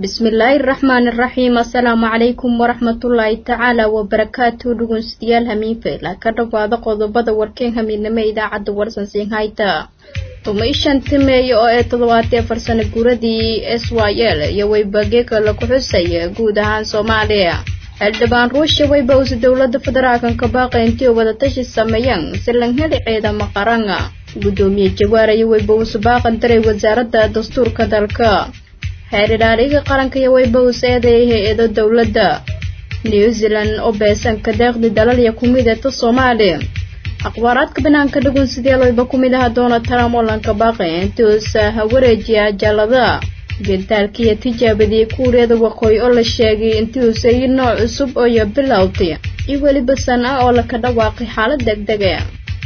bismillaahi raxmaani raxiim assalaamu calaykum waraxmatullaahi tacaala wabarakaatu dhegeystayaal hamiinfeyla ka dhawaada qodobada warkeen hamiidnimo idaacadda warsan siinhayta tumaishan timeeye oo ee toddobaatee farsano guuradii s y l iyo weybageeka laku xusay guud ahaan soomaaliya xildhibaan ruusha weybawsi dowlada federaalkan ka baaqay intii wadatashi sameeyeen si lan heli ciidamo qaranga guddoomiye jawaar iyo weybawsi baaqan daray wasaaradda dastuurka dalka xeer ilaaliga qaranka iyo weybawus eedeeyay hay-ado dowladda new zealand oo beesanka deeqdi dalalya kumid eeta soomaaliya akhbaaraadka banaanka dhugun sidee loyba ku mid aha donald trump oo lanka baaqay intuusa hawareejiya ajaalada gentaalkiiyo tijaabadii kuuriyada waqooyi oo la sheegay intiuusa iyo nooc cusub ooyo bilowday iyo weliba san ah oo laka dhawaaqay xaalad degdega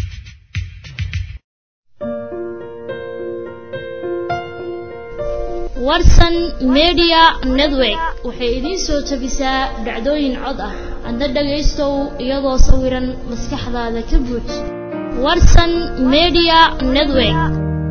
warsan media network waxay idiin soo tabisaa dhacdooyin cod ah adna dhagaystow iyadoo sawiran maskaxdaada ka buuj warsan media network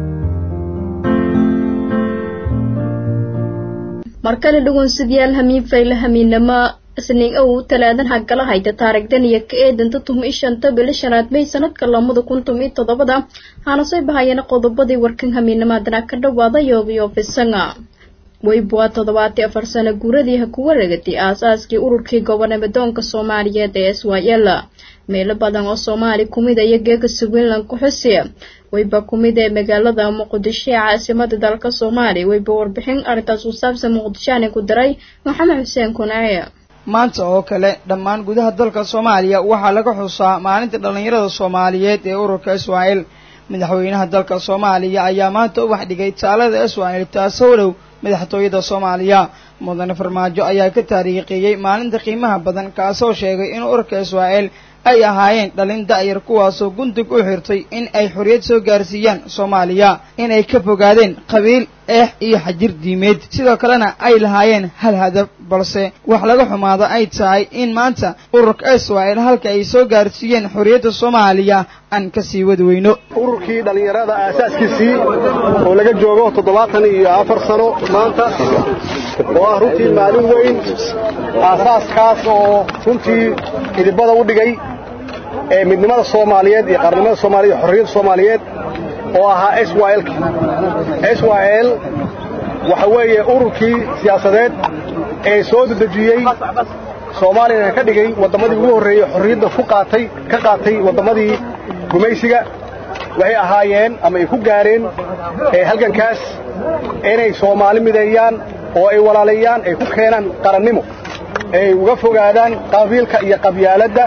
markale dhugunsidyaal hamiin fayle hamiinnamo isniin ow talaadan hagala hayta taarigdan iyo ka eedanta tuhma ishanta bili shanaad may sanadka lamada kun tum iyo toddobada haana soo bahayana qodobadii warkan hamiinamaadana ka dhawaada yoobiyoofisanga weybuwaa toddobaati afar sano guuradii ha ku wareegatay aas-aaskii ururkii gobonamedoonka soomaaliyeed ee s y l meelo badan oo soomaali kumid iyo geega swinland ku xusiya weyba kumid ee magaalada muqdisho ee caasimada dalka soomaaliya weyba warbixin arrintaas ku saabsan muqdishoani ku daray maxamed xuseen kunaaye maanta oo kale dhammaan gudaha dalka soomaaliya waxaa laga xusaa maalinta dhallinyarada soomaaliyeed ee ururka israa'el madaxweynaha dalka soomaaliya ayaa maanta u waxdhigay taalada israa'el taasoo dhow madaxtooyada soomaaliya mudane farmaajo ayaa ka taariikheeyey maalinta qiimaha badan kaasoo sheegay in ururka israa'el ay ahaayeen dhalin da'yar kuwaasoo gundig u xirtay in ay xorriyad soo gaarsiiyaan soomaaliya inay ka fogaadeen qabiil eex iyo xajir diimeed sidoo kalena ay lahaayeen hal hadaf balse wax laga xumaado ay tahay in maanta ururka israa'el halka ay soo gaarsiiyeen xorriyadda soomaaliya aan ka sii wadi weyno ururkii dhallinyarada aasaaskiisii oo laga joogo toddobaatan iyo afar sano maanta oo ah runtii maalin weyn aasaaskaas oo runtii idibada u dhigay ee midnimada soomaaliyeed iyo qarnimada soomaliya iyo xorriyadda soomaaliyeed oo ahaa s y l s y l waxa weeye ururkii siyaasadeed ee soo dedejiyey soomaaliyana ka dhigay wadammadii ugu horreeyey xorriyadda ku qaatay ka qaatay wadammadii gumaysiga waxay ahaayeen ama ay ku gaareen halgankaas inay soomaali mideeyaan oo ay walaaleeyaan ay ku keenaan qarannimo ay uga fogaadaan qabiilka iyo qabyaaladda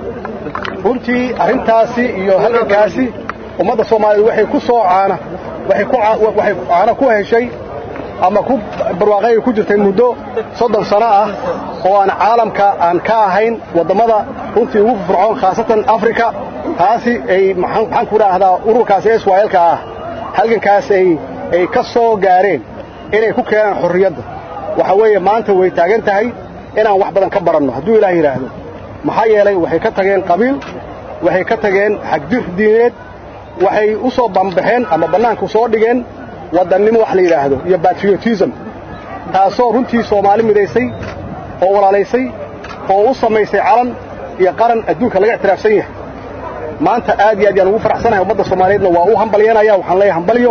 runtii arrintaasi iyo halgankaasi ummadda soomaaliyeed waxay ku soo caana waxay caana ku heshay ama ku barwaaqay ku jirtay muddo soddon sano ah oo aan caalamka aan ka ahayn wadammada runtii ugu fircoon khaasatan afrika taasi ay maxaan ku dhaahdaa ururkaasi israa'eelka ah halgankaas ay ay ka soo gaareen inay ku keenaan xorriyadda waxa weeye maanta way taagan tahay inaan wax badan ka baranno hadduu ilaah yidhaahdo maxaa yeelay waxay ka tageen qabiil waxay ka tageen xagjir diineed waxay u soo bambaxeen ama bannaanku soo dhigeen wadannimo wax la yidhaahdo iyo batriotism taasoo runtii soomaali midaysay oo walaalaysay oo u samaysay calan iyo qaran adduunka laga ictiraafsan yahay maanta aad iyo aad yaan ugu faraxsanahay ummadda soomaaliyeedna waa u hambalyanaya waxaan leeyahay hambalyo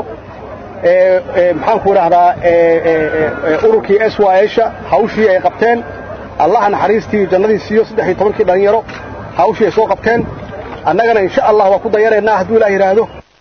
maxaanku idhaahdaa ururkii s y sha hawshii ay qabteen allaha naxariistii jannadii siiyo saddex iyo tobankii dhallinyaro hawshii ay soo qabteen annagana insha allah waa ku dayanaynaa hadduu ilaah yidhaahdo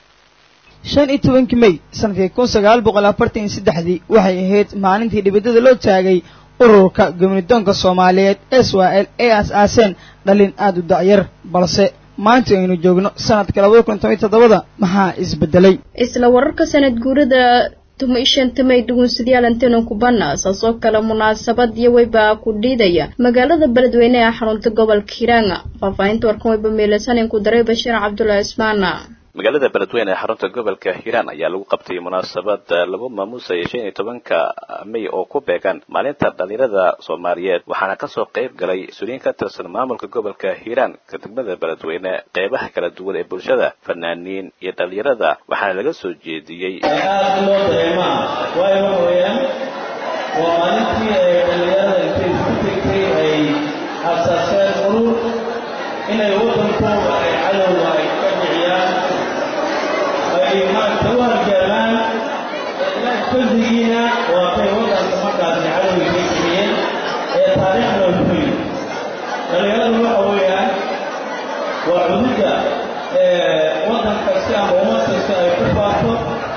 shan iyo tobankii mey sanadkii kun sagaal boqol afartan iyo saddexdii waxay ahayd maalintii dhibadada loo taagay ururka gobnidoonka soomaaliyeed s y l ee aas-aaseen dhalin aad u da'yar balse maanta aynu joogno sanadka labada kun toban iyo toddobada maxaa isbedelay isla wararka sanad guurada tuma ishanta may dhugunsidyaal anteno kubana saasoo kale munaasabad iyo weyba ku dhiidaya magaalada beledweyne ee xarunta gobolka hiiraanga faahfaahinta warkan weyba meelasanin ku daray bashiir cabdullahi ismaana magaalada beledweyne ee xarunta gobolka hiiraan ayaa lagu qabtay munaasabad lagu maamuusaya shan iyo tobanka may oo ku beegan maalinta dhalinyarada soomaaliyeed waxaana kasoo qayb galay suliin ka tirsan maamulka gobolka hiiraan ka degmada beledweyne qeybaha kala duwan ee bulshada fanaaniin iyo dhalinyarada waxaana laga soo jeediyey aad loo dareemaa waayo waxa weeyaan waa maalintii ay dhallinyarada intay isku tegtay ay asaaseen urur inay waddankooda ay cadowga ay ka dhiciyaan ay maaragta u harjaamaan fadligiina waa kay waddanka markaasi cadowga ka kiciyeen ee taariikhna u ku yimid dhallinyaradu waxa weeyaan waa cududda waddan kasta ama ummad kasta ay ku faafto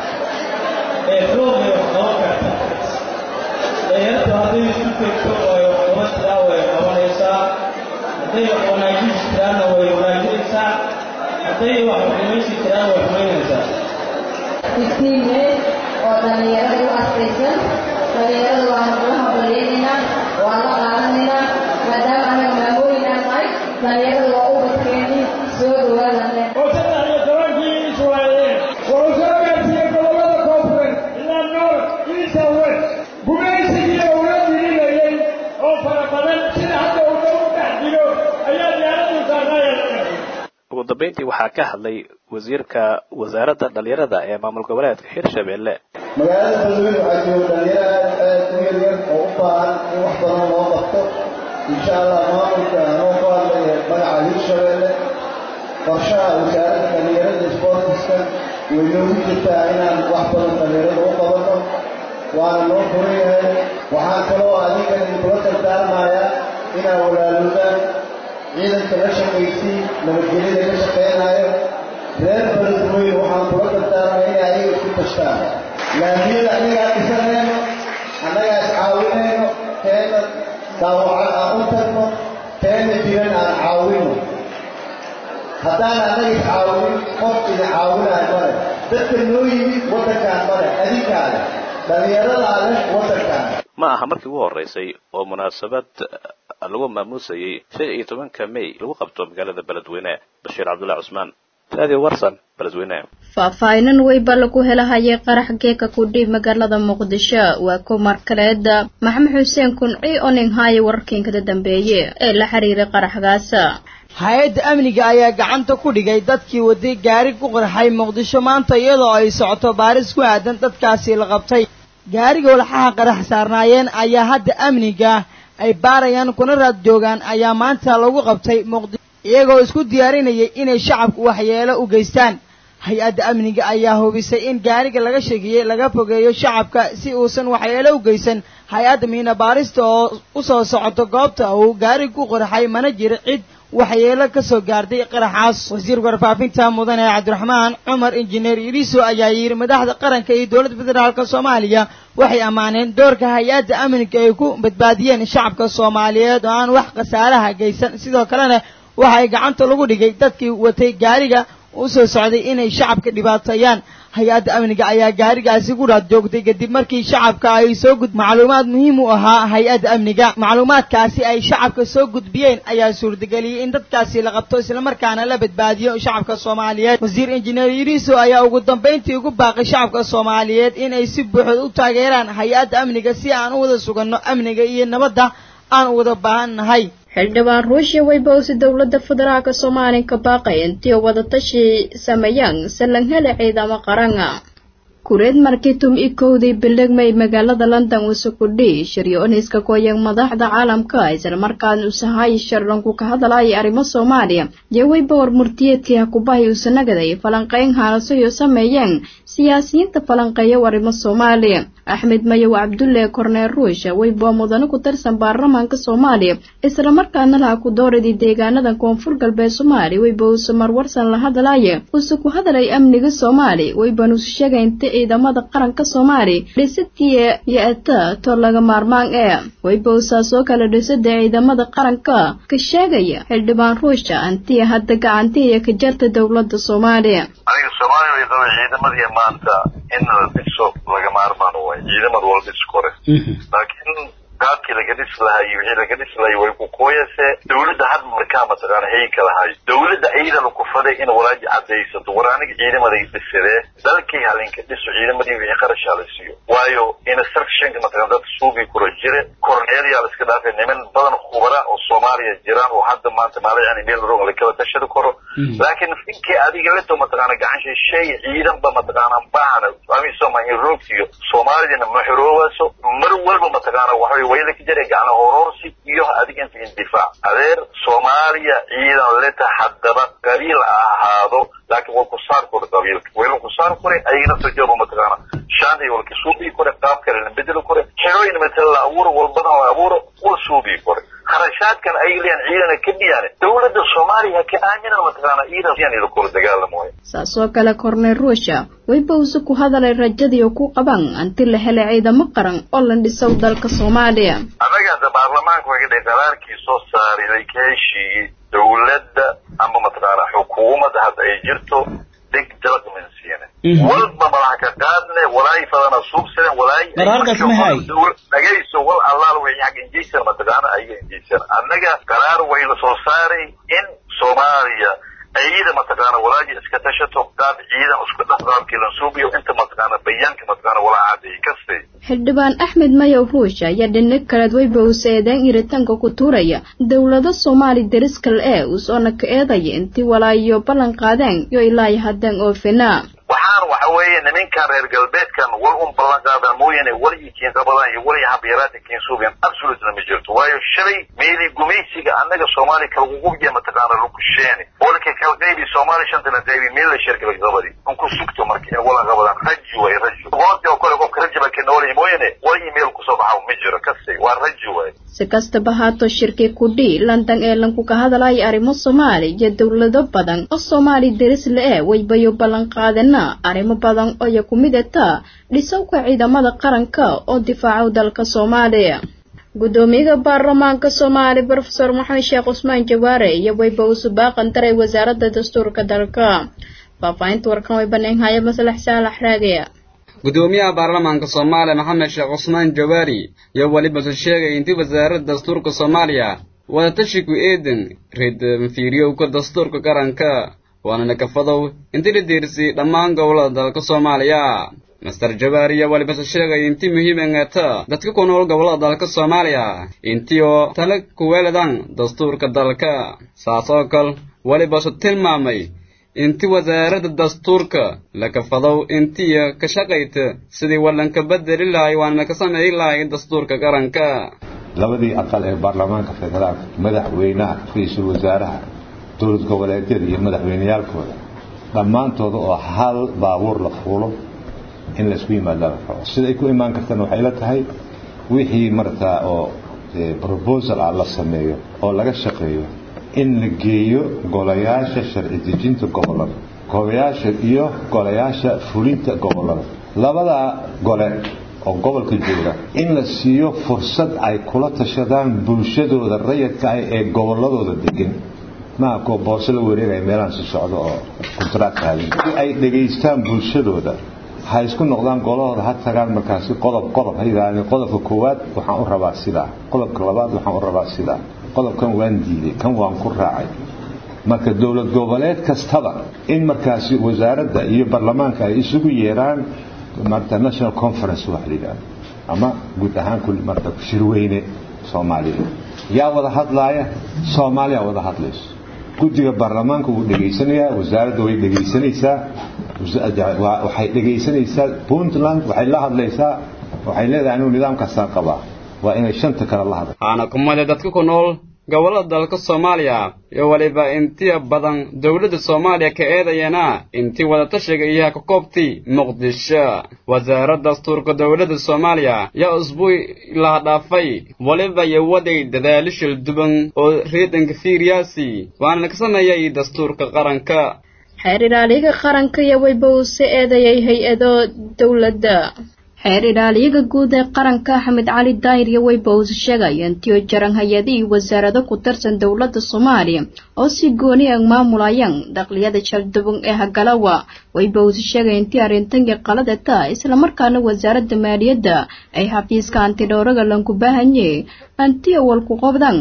ee xoogay wax qabo karta dhallinyartu hadday isu tegto oo ay wax qaban tiraa way qabanaysaa hadday wax wanaajisi tiraanna way wanaajinaysaa hadday wax xumaysi tiraan way xumaynaysaa isniineed oo dhallinyarada u astaysan dhallinyarada waana kula hambalyeynayna waa la qaadanaynaa maadaama anaga maamooyin aan nahay dhallinyarada waa u badkeeni soo dhawaadane oo saddex iyo tobankii iswaayeen waa u soo gaarsiiyey gobollada koonfureed ilaa noor ilaa west gumaysigii uula dirinayay oo fara badan sida hadda uu dhow dhex jiro ayaa diyaaradu saarnaaya ugu dambayntii waxaa ka hadlay wasiirka wasaaradda dhalinyarada ee maamul goboleedka hirshabelle magaalada beledweyne waxaa jooga dhalinyaro aad aad u yaryar oo u baahan in wax badan loo qabto insha allah maamulka anoo ku hadlaya magaca hirshabelle qorshaha wasaaradda dhalinyarada sportiska way noogu jirtaa inaan wax badan dhalinyarada u qabanno waana noo furan yahay waxaan kaloo adigan idinkula dardaarmayaa inaa walaalowdaan ciidanka la shaqaysii nabadgelyada ka shaqaynayo reer beledweyne waxaan kula dardaarmaya inay ayaga isku tashtaan laamiyada annagaa dhisanayno annagaa iscaawinayno teena daawacan aan u tagno teena jiran aan caawino haddaan annaga iscaawinin qof idin caawinaayo male dadka noo yimid waddankaan male adinkaale dhallinyaradaa leh waddankaan ma aha markii ugu horreysay oo munaasabad lagu maamuusayey shan iyo tobanka may lagu qabto magaalada beledweyne bashiir cabdullahi cusmaan radio warsan beledweyne faahfaahinan weyba lagu helahayay qarax geeka kudhiib magaalada muqdisho waa ku markaleed maxamed xuseen kunci oo nin haaya wararkiinkada dambeeye ee la xiriiray qaraxgaas hay-adda amniga ayaa gacanta ku dhigay dadkii waday gaari ku qarxay muqdisho maanta iyadoo ay socoto baaris ku aadan dadkaasi la qabtay gaariga walxaha qarax saarnaayeen ayaa hadda amniga ay baarayaan kuna raad joogaan ayaa maanta lagu qabtay muqdisho iyagoo isku diyaarinayay inay shacabku waxyeelo u geystaan hay-adda amniga ayaa hubisay in gaariga laga sheegiyey laga fogeeyo shacabka si uusan waxyeelo u geysan hay-adda miina baarista oo u soo socoto goobta uu gaariga ku qarxay mana jiro cid waxyeelo ka soo gaartay qaraxaas wasiirka warfaafinta mudane cabdiraxmaan cumar injineer iriso ayaa yidhi madaxda qaranka iyo dowladda federaalk soomaaliya waxay ammaaneen doorka hay-adda amniga ay ku badbaadiyeen shacabka soomaaliyeed oo aan wax khasaaraha geysan sidoo kalena waxay gacanta lagu dhigay dadkii watay gaariga u soo socday inay shacabka dhibaateeyaan hay-adda amniga ayaa gaarigaasi ku raad joogtay kadib markii shacabka ay soo gud macluumaad muhiim u ahaa hay-adda amniga macluumaadkaasi ay shacabka soo gudbiyeen ayaa suurtageliyey in dadkaasi la qabto islamarkaana la badbaadiyo shacabka soomaaliyeed wasiir injineer yiriso ayaa ugu dambayntii ugu baaqay shacabka soomaaliyeed inay si buuxda u taageeraan hay-adda amniga si aan u wada suganno amniga iyo nabadda aan u wada baahan nahay xildhibaan ruushya weybowsi dowladda federaalka soomaaliya ka baaqay intii wadatashi sameeyaan salanhele ciidamo qaranga kureed markitum i kowdii bilegmay magaalada london usukudhi shiryo-oniska kooyan madaxda caalamka islamarkaana usahay sharranku ka hadalaya arrimo soomaaliya iyo weyba warmurtiyeedkii hakubahay usanagaday falanqeyn haalasoyo sameeyeen siyaasiyiinta falanqeeya arrimo soomaaliya axmed mayow cabdulle korneel ruush weyba mudane ku tirsan baarlamaanka soomaaliya islamarkaana laha ku dooradii deegaanada koonfur galbeed soomaaliya weyba uuse marwarsan la hadalaya uuse ku hadalay amniga soomaaliya weyban usu sheegay inta ciidamada qaranka soomaaliya dhisidii iyo eta to laga maarmaan ee weybowsaas oo kale dhisada ciidamada qaranka ka sheegaya xildhibaan ruusha antiya hadda gacantiiya ka jarta dowladda soomaaliya aniga soomaaliya way qaba ciidamadii maanta in la dhiso laga maarmaano waay ciidamada wala dhis kore laakiin qaabkii laga dhisi lahaa iyo wixii laga dhisi lahay way ku kooyase dawladda had markaa mataqaana hayinka lahayo dawladda ciidana ku faday in walaaji cadaysato war aniga ciidamaday dhisadee dalkii halinka dhiso ciidamadii wixii qarashaa la siiyo waayo instructionka mataqana dadka suubii kura jire kor korneelyaa la iska dhaafay niman badan khubara oo soomaaliya jiraan oo hadda maanta maalayan meel rog lakala tashadi karo laakiin finkii adiga leto mataqaana gacan shisheey ciidanba mataqaana baahna amisoma in roogsiyo soomaalidina ma xoroobayso mar walba mataqaana waxaway wayla ka jira gacna horoorsi iyo adiga inta indifaac adeer soomaaliya ciidan leta haddaba qabiil ha ahaado laakiin waa ku saar kore qabiilka wayla ku saar kore ayagana soo jooba mataqaana shaanday walka suubii kore qaab kale la bedeli kore xerooyin matala la abuuro walbana la abuuro wal suubii kore kharashaadkan ay leeyihin ciidana ka dhiyaane dowladda soomaaliya ka aaminan mataqaana ciidan yan ila kula dagaalamayo saasoo kale korney ruusha wayba use ku hadalay rajadii oo ku qaban anti la helay ciidamo qaran oo la dhisow dalka soomaaliya annaga hadda baarlamaanka waga dhay qaraarkii soo saaray ka heshiiyey dowladda ama mataqaana xukuumadda hadda ay jirto deg dalaqmansiine walba malaha ka qaadne walaay fadana suubsane walaay qaraarkaas mahay dhagayso wal allaal wixii xag injeysan mataqaana ayaga injeysan annaga qaraar way la soo saaray in soomaaliya ciida mataqaana walaaji iska tashato qaab ciidan isku dhaqaaqii la suubiyo inta mataqaana bayaanka mataqaana walaa cadeey kastay xildhibaan axmed mayow ruush ayaa dhinac kaleed wayba use eedeen iritanka ku tuuraya dowlado soomaali dariskal ee uusoona ka eedaya intii walaayo ballan qaadeen yo ilaayo haddeen oofina waxaan waxa weeye niminkan reer galbeedkan wal un ballan qaadan mooyaane wal iyo kiin qabadaan iyo wal iyo habiyaraadka kiin suubiyan absolutely ma jirto waayo shalay meeli gumaysiga annaga soomaali kalagugubiya mataqaana lukusheene olka kala qaybi soomaali shanta la qaybi meel la sheer kala qabadi un ku sugto marka in wala qabadaan raji way raji goorta oo kale qofka raji baa ka noolay mooyaane wal iyo meel kusoo baxa ma jiro kastay waa raji waay si kastaba haato shirkii kudhii london ee lanku ka hadalaya arrimo soomaali iyo dowlado badan oo soomaali deris la-e waybayo ballan qaadana arrimo badan ooya ku mid ataa dhisowka ciidamada qaranka oo difaacow dalka soomaaliya guddoomiyaha baarlamaanka soomaali brofesor maxamed sheekh cusmaan jawaare iyo wayba usu baaqan daray wasaaradda dastuurka dalka faahfaahinta warkan way baneenhaya maslax saalax raagaya gudoomiyaha baarlamaanka soomaaliya maxamed sheekh cusmaan jawaari iyo weliba su sheegay intii wasaaradda dastuurka soomaaliya wadatashiku eedan reed mafiiriyowka dastuurka qaranka waana nakafadow intii la deersiyey dhammaan gobollada dalka soomaaliya master jawaari iyo weliba su sheegay intii muhiim engata dadka ku nool gobollada dalka soomaaliya intii oo tala kuweeladan dastuurka dalka saas oo kal weliba su tilmaamay inti wasaaradda dastuurka lakafadow intiya ka shaqayta sidii wallanka bedeli lahay waana ka sameeyi lahay dastuurka qaranka labadii aqal ee baarlamaanka federaalka madaxweynaha ra-iisul wasaaraha dowlad goboleedyada iyo madaxweyneyaalkooda dhammaantooda oo hal baabuur la fuulo in laysku yimaado siday ku imaan kartana waxay la tahay wixii markaa oo proposal ah la sameeyo oo laga shaqeeyo in la geeyo golayaasha sharci dejinta gobollada golayaasha iyo golayaasha fulinta gobollada labadaa gole oo gobolka jooga in la siiyo fursad ay kula tashadaan bulshadooda rayadka ah ee gobolladooda degan maaha kuwa boose la wareegaya meelahan si socdo oo kontract haadin ay dhegaystaan bulshadooda ha isku noqdaan golahooda ha tagaan markaasi qodob qodob ha yidhaahdeen qodobka koowaad waxaan u rabaa sidaa qodobka labaad waxaan u rabaa sidaa qodobkan waan diiday kan waan ku raacay marka dowlad goboleed kastaba in markaasi wasaaradda iyo baarlamaanka ay isugu yeeraan marta national conference waxa la yidhahdo ama guud ahaan kul marta shirweyne soomaaliya yaa wada hadlaaya soomaaliya wada hadlayso guddiga baarlamaanka wuu dhegaysanayaa wasaaradda way dhegaysanaysaa waxay dhegaysanaysaa puntland waxay la hadlaysaa waxay leedahay anuu nidaamkaasaan qabaa waa inay shanta kale la hadla waxaana kumade dadka ku nool gobollada dalka soomaaliya iyo weliba intiya badan dowladda soomaaliya ka eedayana intii wadatashiga iyaha ka koobtay muqdisho wasaaradda dastuurka dowladda soomaaliya yaa usbuuc laha dhaafay weliba iyo waday dadaalishal duban oo reedanka fiiriyaasi waana ka sameeyay dastuurka qaranka xeer ilaaliyaga qaranka iyo wayba uu si eedayay hay-ado dowladda xeer ilaaliyaga guud ee qaranka axmed cali daahir iyo wayba uu sheegaya intii jaran hay-adihii wasaarado ku tirsan dowladda soomaaliya oo si gooni ah maamulayaan dakliyada jaldubun ee hagalawa wayba uu sheegay intii arrintankii qalada taa islamarkaana wasaaradda maaliyadda ay xafiiska antidhowraga lanku baahanye antiya walku qobdan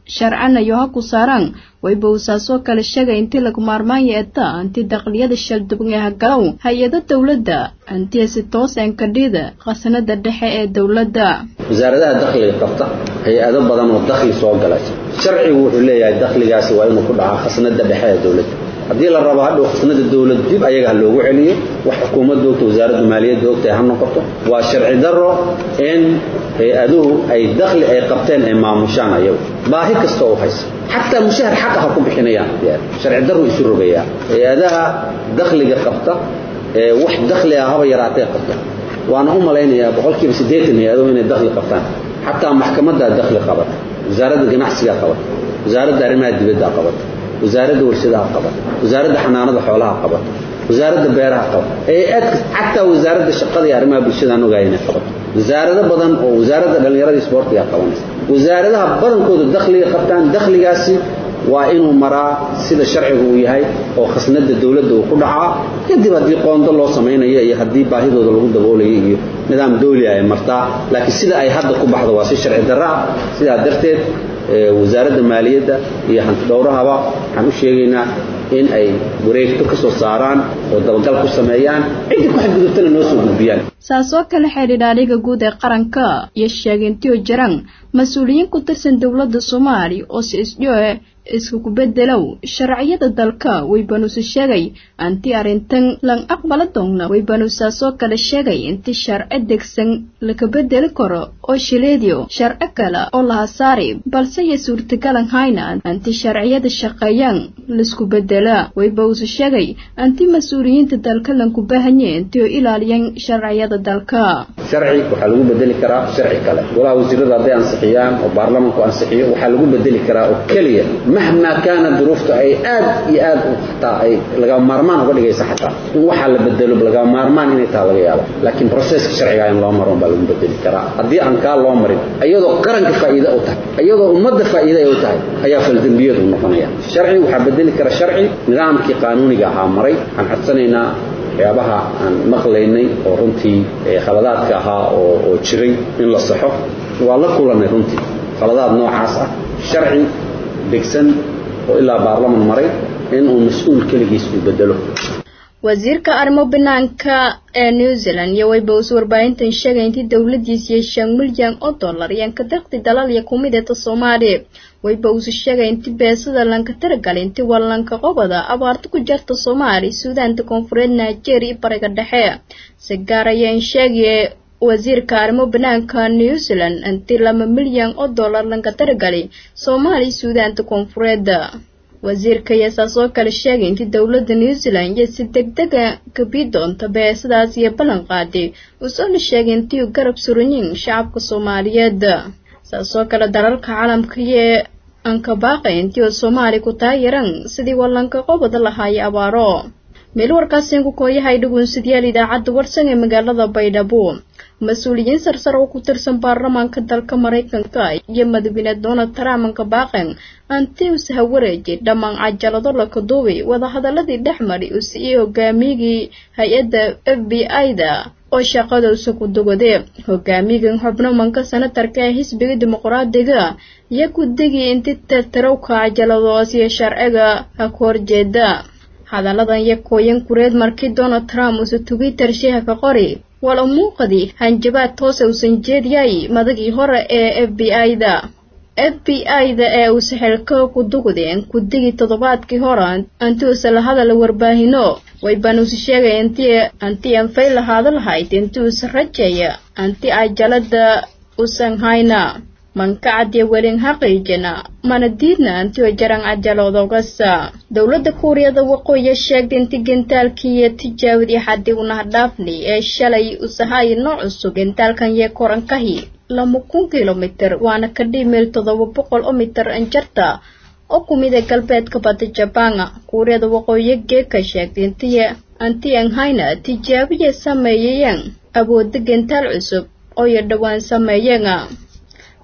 sharcanayo ha ku saaraan wayba uusaasoo kale sheegay intii lagu maarmaan yeeta anti daqliyada shalduban ee hagalow hay-ada dowladda antiya si toos enkadhida khasnada dhexe ee dowladda wasaaradaha dakhliga qabta hay-ado badan oo dakhli soo galay sharcigu wuxuu leeyahay dakhligaasi waa inuu ku dhacaa khasnada dhexe ee dowladda haddii la rabo hadhow khasnada dowlad dib ayaga ha loogu celiyo wax xukuumadda ogta wasaaradda maaliyadda ogtahay ha noqoto waa sharci darro in hay-aduhu ay dakhli ay qabteen ay maamushaan ayagu baahi kasta oo haysa xataa mushahar xaqa ha ku bixinayaan sharci darru isu rogayaa hay-adaha dakhliga qabta ee wax dakhli ah haba yaraatee qabta waana u malaynayaa boqolkiiba siddeetan hay-aduhu inay dakhli qabtaan xataa maxkamaddaa dakhli qabata wasaaradda ganacsigaa qabata wasaaradda arrimaha dibaddaa qabata wasaaradda warshadaha qabata wasaaradda xanaanada xoolaha qabata wasaaradda beeraha qabata hay-ad xataa wasaaradda shaqada iyo arrimaha bulshadaan ogaaya inay qabato wasaarado badan oo wasaaradda dhallinyarada isboortiga qabanaysa wasaaradaha badankooda dakhliga qabtaan dakhligaasi waa inuu maraa sida sharcigu uu yahay oo khasnada dowladda uu ku dhacaa kadib haddii qoondo loo samaynayo iyo haddii baahidooda lagu daboolayo iyo nidaam dawli ay martaa laakiin sida ay hadda ku baxdo waa si sharci darro ah sidaa darteed wasaaradda maaliyadda iyo hantidhowrahaba waxaan u sheegaynaa in ay wareegto ka soo saaraan oo dabagal ku sameeyaan ciddii ku xadgudubtana noo soo gudbiyaan saasoo kale xidhiidhaadhiga guud ee qaranka iyo sheegintiyo jiraan mas-uuliyiin ku tirsan dowladda soomaaliya oo si isdhioe iskuku bedelow sharciyada dalka waybanuuse sheegay anti arrintan lan aqbala doonna waybanuusaasoo kale sheegay inti sharci degsan laka bedeli karo oo shileediyo sharci kale oo laha saari balse iyo suurtagalan hayna anti sharciyada shaqeeyaan laisku bedela waybanuuse sheegay anti mas-uuliyiinta dalka lanku baahanye inti oo ilaaliyaan sharciyada dalka sharci waxaa lagu bedeli karaa sharci kale golaha wasiirada hadday ansixiyaan oo baarlamanku ansixiyo waxaa lagu bedeli karaa oo keliya mahmaa kaana duruuftu ay aad iyo aad xataa ay laga maarmaan uga dhigaysa xataa in waxaa la bedelo laga maarmaan inay taha laga yaabo laakiin proseska sharciga in loo maro baa lagu bedeli karaa haddii aan kaa loo marin iyadoo qaranka faa'iide u tahay iyadoo ummadda faa'iide ay u tahay ayaa faldembiyadu noqonaya sharci waxaa bedeli kara sharci nidaamkii qaanuuniga ahaa maray waxaan codsanaynaa waxyaabaha aan maqlaynay oo runtii khaladaadka ahaa oo jiray in la saxo waa la kulannay runtii khaladaad noocaas ah sharci degsan oo ilaa baarlaman maray in uu mas-uul keligiis uu bedelo wasiirka arrimo banaanka ee new zealand iyo wayba us warbaahintan sheegay intii dowladiis iyo shan milyan oo dollar ayaan ka daqdi dalal iyo kumideeta soomaaliya wayba usu sheegay inti beesada lanka taragal inti wallanka qobada abaarta ku jarta soomaaliya suudaanta koonfureed nigeria iyo bariga dhexe si gaar ayaan sheegaya wasiirka arrimo banaanka new zealand intii laba milyan oo dollar lanka taragali soomaaliya suudaanta koonfureed wasiirka ayaa saasoo kale sheegay intii dowladda new zealand iyo si deg dega gabi doonta beesadaas iyo ballan qaaday uusoona sheegay intii u garab suranyiin shacabka soomaaliyeed saasoo kale dalalka caalamka iyo ankabaaqay intii oo soomaaliya ku taageeran sidii wallanka qobada lahaaya abaaro meel warkaasiin ku kooyahay dhugunsidyaal idaacadda warsan ee magaalada baydhabo mas-uuliyiin sarsar oo ku tirsan baarlamaanka dalka maraykanka iyo madaxweyne donald trump anka baaqan antius ha wareejay dhammaan cajalado laka duubay wadahadaladii dhex mari uu siiyey hogaamiyigii hay-adda f b i-da oo shaqadausa ku dugadee hogaamigan xubno manka senatarka ee xisbiga dimuqraadiga iyo guddigii inti tirtirowka cajaladoos iyo sharciga ha ku horjeeda hadalladan iyo kooyan kureed markii donald trump uuse twitter sheeha ka qori wala muuqadii hanjabaad toose uusan jeediyay madagii hore ee f b i-da f b i-da ee uuse xilka ku dugdeen guddigii toddobaadkii hore anti uuse la hadala warbaahino wayban uuse sheegay intii anti anfay lahaada lahayd inti uuse rajeeya anti ajalada usan hayna mankacadiyo welin haqiijina mana diidna antioo jaran cajalodogasa dowladda kuuriyada waqooyiya sheegtay inti gentaalkii iyo tijaabadii xadii unahdhaafni ee shalay usahaay nooc cusub gentaalkan yee korankahi lama kun kilomitir waana ka dhimil toddoba boqol oo mitir anjarta oo ku mid a galbeedka badda jabaana kuuriyada waqooyiya geeka sheegtay intiy anti anhayna tijaabiya sameeyayeen awoodda gentaal cusub ooyo dhowaan sameeyeen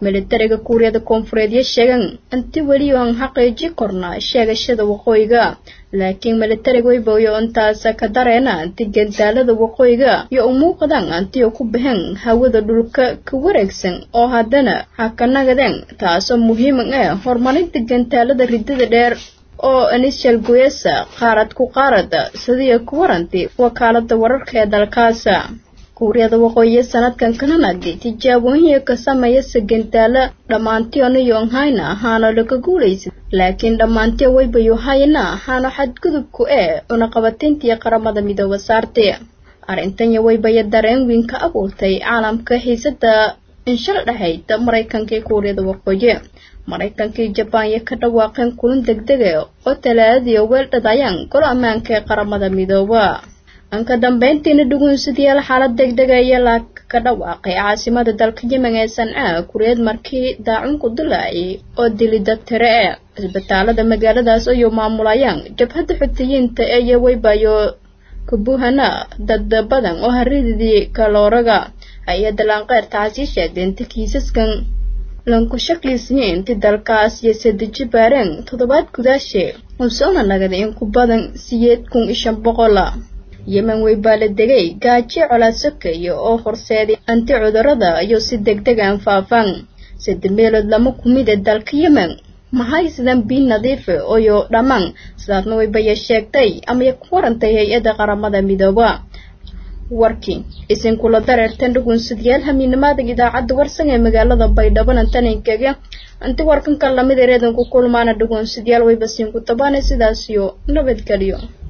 militariga kuuriyada koonfureed yo sheegan inti weli aan xaqiiji korna sheegashada waqooyiga laakiin militariga wayboyo intaas ka dareena inti gandaalada waqooyiga iyo u muuqdaan antiyo ku baxeen hawada dhulka ka wareegsan oo haddana hakanagadeen taasoo muhiim ah horumarinta gantaalada ridada dheer oo initial goyesa qaarad ku qaarada sidii ku warantay wakaalada wararka ee dalkaasa kuuriyada waqooyi sanadkan kananagi tijaabooyin ka sameeya sagantaala dhammaantiona yonghayna ahaana laga guulaysa laakiin dhammaantii waybayo hayna ahaana xadgudubku ee cunaqabateyntii qaramada midooba saartay arrintanya waybaya dareen weyn ka abuurtay caalamka xiisada inshal dhahayd maraykanka iyo kuuriyada waqooyi maraykankii jabaan iyo ka dhawaaqeen kulan degdega oo talaadadii weeldhadayaan gol ammaanka ee qaramada midooba anka dambeyntiina dhuguunsadayaal xaalad degdega iyo la ka dhawaaqay caasimada dalka yemen ee sancaa kureed markii daacunku dilaacay oo dili dabtire e cisbitaalada magaaladaas ayuu maamulayaan jabhadda xutiyiinta ee yoweybayo kabuhana dad badan oo harididii kalooraga hay-adda laanqeyrta casii sheegtay inta kiisaskan lanku shaklisniye inti dalkaas iyo sadeji baareen toddobaad gudaashe usoona nagaday in ku badan siyeed kun iyo shan boqola yemen way baa la degay gaajo colaad sokeeya oo horseeday anti cudurada iyo si degdeg aan faafaan sadde meelood lama kumid ee dalka yemen maxay sidan biin nadiife oyo dhammaan sidaasna waybaya sheegtay amaya ku warantay hay-adda qaramada midooba warkii isinkula dareertan dhugunsadayaal hamiinimada idaacadda warsan ee magaalada baydhabo tanankaga anti warkanka lamid ereedan ku kulmaana dhugunsadayaal wayba siinku tabaane sidaasiyo nabadgelyo